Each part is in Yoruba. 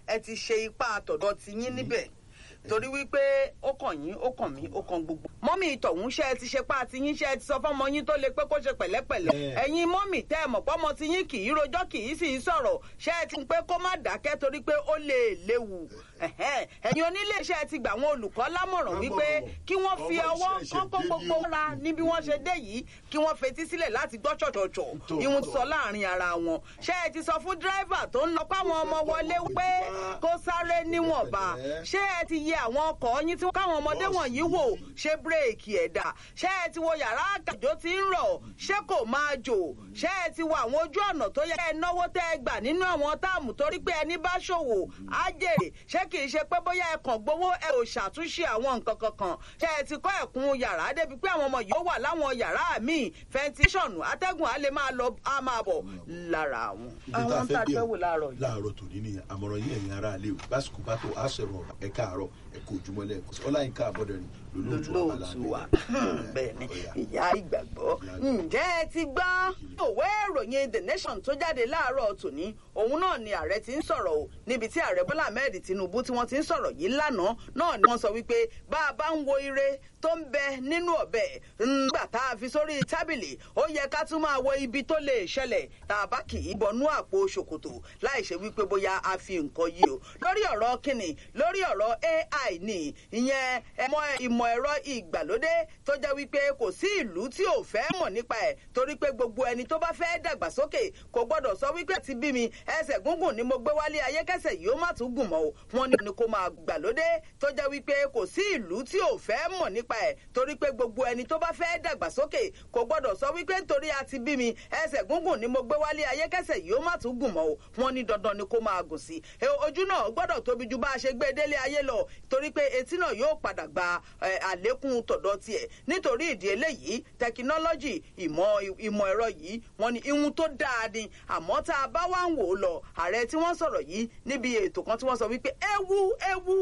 ẹ ti ṣe ipá àtọ̀dọ̀ ti yín níbẹ̀ torí wípé ó kàn yín ó kàn mí ó kàn gbogbo. mọ́mì ìtọ̀hún ṣe ti ṣe pa àti yín ṣe ti sọ fọ́mọ yín tó le pé kó ṣe pẹ̀lẹ́pẹ̀lẹ́. ẹ̀yin mọ́mì tẹ́ ẹ̀ mọ̀ pọ́mọ ti yín kì í rojọ́ kì í sì í sọ̀rọ̀ ṣe ti pé kó má dákẹ́ torí pé ó lè léwu. ẹ̀yin onílé iṣẹ́ ti gbà wọn olùkọ́ lámọ̀ràn wípé kí wọ́n fi ọwọ́ kọ́kọ́ gbogbo ra ní bí wọ́n ṣe dé yìí kí wọ́n fetí sílẹ̀ láti gbọ́ ṣọ̀ṣọ̀ṣọ̀ ìhun sọ láàrin ara wọn. ṣe ẹ ti sọ fún dírẹ́fà tó ń lọ páwọn ọmọ wọlé pé kó sáré níwọ̀nba ṣé ẹ ti yẹ àwọn ọkọ̀ yín tí káwọn ọmọdé wọ̀nyí wò ṣé bírèkì ẹ̀dà ṣé ẹ ti wo yàrá àkàjọ tí ń rọ̀ ṣé kò máa jò ṣé ẹ ti wo àwọn ojú ọ̀nà tó yẹ ẹ náwó tẹ́ ẹ gbà nínú àwọn táàmù torí pé ẹni bá ṣòwò á jèrè ṣé kì í ṣe pé bóyá ẹ kàn gbowó ẹ ò ṣàtúnṣe àwọn nǹkan kankan ṣé ẹ ti kọ́ ẹ̀kún yàrá débi pé àwọn ọmọ yìí ó wà láwọn yàrá míì fẹntíṣọ̀nù atẹ́gùn á lè máa lọ á máa bọ̀ lára àwọn. àwọn tá a fẹ́ wò láàárọ̀ yìí. láàárọ̀ tòní ni àmọ̀ràn yín ẹ̀yin ará ilé o lásìkò bá tó àṣẹrò ọ̀rọ̀ ẹ káàárọ̀ ẹ kó ojúmọ́ lẹ́ẹ̀kan sí ọláyínká àbọ̀dẹ̀rìn lólóòtú wa bẹ́ẹ̀ ni ìyá ìgbàgbọ́ ǹjẹ́ ẹ ti gbọ́ òwe ìròyìn the nation tó jáde láàárọ̀ tòní òun náà ni ààrẹ ti ń sọ̀rọ̀ o níbi tí ààrẹ bọ́lá ahmed tinubu tí wọ́n ti ń sọ̀rọ̀ yìí lánàá náà ni wọ́n sọ wípé bá a bá ń wo ire tó ń bẹ nínú ọ̀bẹ ńgbà tá a fi sórí tábìlì ó yẹ ká tún máa wo ibi tó lè ṣẹlẹ̀ tá a bá kì í bọnú àpò ṣòkòtò láì ṣe wípé bóyá a fi nǹkan yí o lórí ọ̀rọ̀ kìnnì lórí ọ̀rọ̀ ai ní ìyẹn ẹ̀mọ́ ìmọ̀ ẹ̀rọ ìgbàlódé tó jẹ́ wípé kò sí ìlú tí ò fẹ́ mọ̀ nípa ẹ̀ torí pé gbogbo ẹni tó bá fẹ́ dàgbàsókè kò gbọ́dọ̀ sọ wípé ti bí mi ẹsẹ̀ gúngùn ni mo gbé wálé ayé kẹsẹ̀ yìí ó má tún gùn mọ́ o wọn ní ni kò máa gbàlódé tó jẹ́ wípé kò sí ìlú tí ò fẹ́ mọ̀ nípa ẹ̀ torí pé gbogbo ẹni tó bá fẹ́ dàgbàsókè kò gbọ́dọ̀ sọ wípé nítorí a ti bí mi ẹsẹ̀ gúngùn ni mo gbé wálé ayé kẹsẹ̀ yìí ó má tún gùn mọ́ o wọn ní dandan ni kò máa gùn sí ojú náà gbọ́dọ̀ tóbi ju bá a ṣe gbé délé ayé lọ torí pé etí náà yóò padà gba àlékún tọ̀dọ̀ tiẹ̀ nítorí ìdí eléyìí tẹkinọ́lọ́jì ìmọ̀ ìmọ̀ ẹ̀rọ yìí wọ́n ní ihun tó dáa ni àmọ́ tá a bá wá ń wò ó lọ ààrẹ tí wọ́n sọ̀rọ̀ yìí níbi ètò kan tí wọ́n sọ wípé ewu ewu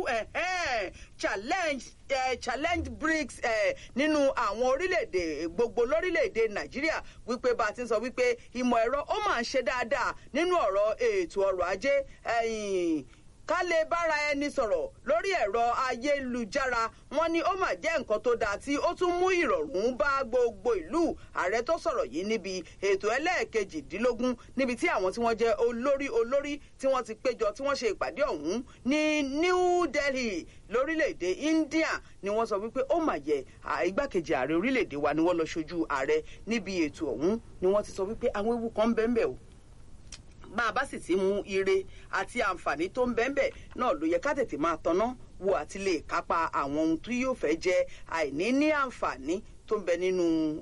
challenge eh, challenge brics eh, nínú àwọn orílẹ̀-èdè gbogbo lórílẹ̀-èdè nàìjíríà wípé bá a ti ń sọ wípé ìmọ̀ ẹ̀rọ ó máa ń ṣe dáadáa nínú ọ̀rọ̀ ètò ọrọ̀ ajé ká lè bára ẹni sọ̀rọ̀ lórí ẹ̀rọ ayélujára wọn ni ó mà jẹ́ nǹkan tó dáa tí ó tún mú ìrọ̀rùn bá gbogbo ìlú ààrẹ tó sọ̀rọ̀ yìí níbi ètò ẹlẹ́ẹ̀kejìdínlógún níbi tí àwọn tí wọ́n jẹ́ olórí olórí tí wọ́n ti péjọ tí wọ́n ṣe ìpàdé ọ̀hún ní new delhi lórílẹ̀‐èdè india ni wọ́n sọ wípé ó mà yẹ igbákejì ààrẹ orílẹ̀‐èdè wa ni wọ́n lọ ṣojú ààrẹ níbi ètò ọ̀hún ni wọ́n ti sọ wípé àwọn ewu kan ń bẹ́ẹ̀ bẹ́ẹ̀ o bá a bá sì ti mú ire àti àǹfààní tó ń bẹ́ńbẹ́ náà ló yẹ ká tètè máa tanná wo àti lè kápá àwọn ohun tí yóò fẹ́ jẹ́ àìní ní àǹfààní tó ń bẹ nínú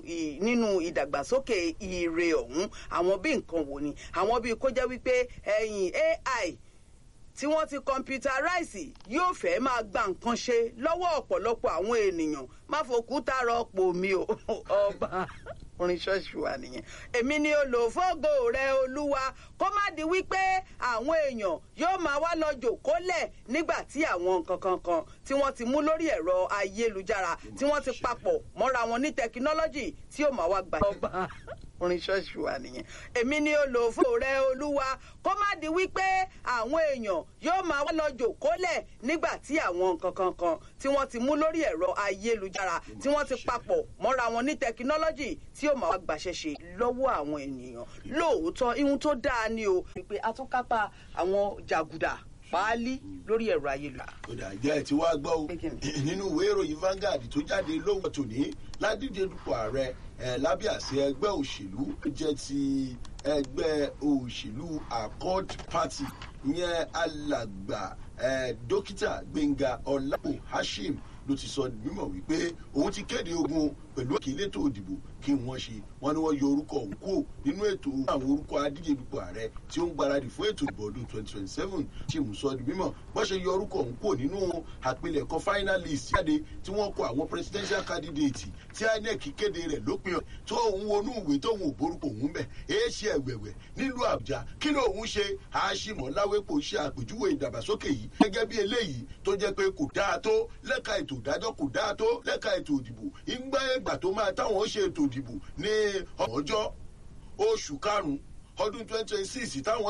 nínú ìdàgbàsókè ire ọ̀hún àwọn bí nǹkan wò ni àwọn bí kó jẹ́ wípé ẹ̀yìn ai tí wọ́n ti kọ̀mpútaráìsì yóò fẹ́ máa gba nǹkan ṣe lọ́wọ́ ọ̀pọ̀lọpọ̀ àwọn ènìyàn má fòkúta rọpò mi ò ọba orin ṣọ́ọ̀ṣì wa nìyẹn. èmi ni olùfọ́gò rẹ olúwa kó má di wípé àwọn èèyàn yóò máa wá lọ jòkólẹ̀ nígbà tí àwọn nǹkan kankan tí wọ́n ti mú lórí ẹ̀rọ ayélujára tí wọ́n ti papọ̀ mọ́ra wọn ní tẹkinọ́lọ́jì tí yóò máa wá gbà. ọba orin ṣọ́ọ̀ṣì wa nìyẹn. èmi ni olùfọ́ rẹ olúwa kó má di wípé àwọn èèyàn yóò máa wá lọ jòkólẹ̀ nígbà tí àwọn nǹkan kankan tí wọ́n ti mú lórí ẹ̀rọ ayélujára tí wọ́n ti papọ̀ mọ́ra wọn ní tẹkinọ́lọ́jì tí yóò máa wá gbàṣẹ ṣe lọ́wọ́ àwọn ènìyàn lóòótọ́ ihun tó dáa ni o pé atúnkápá àwọn jàgùdà páálí lórí ẹ̀rọ ayélujára. kódà jẹ́ ẹ̀ tí wàá gbọ́ o nínú ìwé ìròyìn Vanguard tó jáde lówó tòní ládìde dupò ààrẹ ẹ̀ lábẹ́ àṣẹ ẹgbẹ́ òṣèlú jẹ́ ti ẹgbẹ́ òṣèlú Accord Party ìyẹn alàgbà dókítà Gbénga Ọlápò Hashim ló ti sọ mímọ̀ wípé òun ti kéde ogun pẹ̀lú àkílétò òdìbò kí wọ́n ṣe wọ́n ní wọ́n yọ orúkọ òun kúrò nínú ètò àwọn orúkọ adíje dupò ààrẹ tí ó ń gbáradì fún ètò ìbò ọdún twenty twenty seven tí mú sọ di mímọ̀ bọ́n ṣe yọ orúkọ òun kúrò nínú àpilẹ̀kọ finalist jáde tí wọ́n kọ àwọn presidential candidate tí INEC kéde rẹ̀ lópin ọ̀ tó òun wọnú ìwé tó òun ò borúkọ òun bẹ̀ èé ṣe ẹ̀wẹ̀wẹ̀ nílùú Àbújá kí ló òun ṣe àṣìmọ̀ láwépò ṣe àpèjúwe ìdàgbàsókè yìí gẹ́gẹ́ bí eléyìí tó jẹ́ pé kò dáa tó lẹ́ka ètò ìdájọ́ kò dáa tó lẹ́ka ètò ìdìbò ìgbà ẹgbà tó máa táwọn ṣe ètò ìdìbò ní ọjọ́ oṣù karùn-ún ọdún twenty twenty six táwọn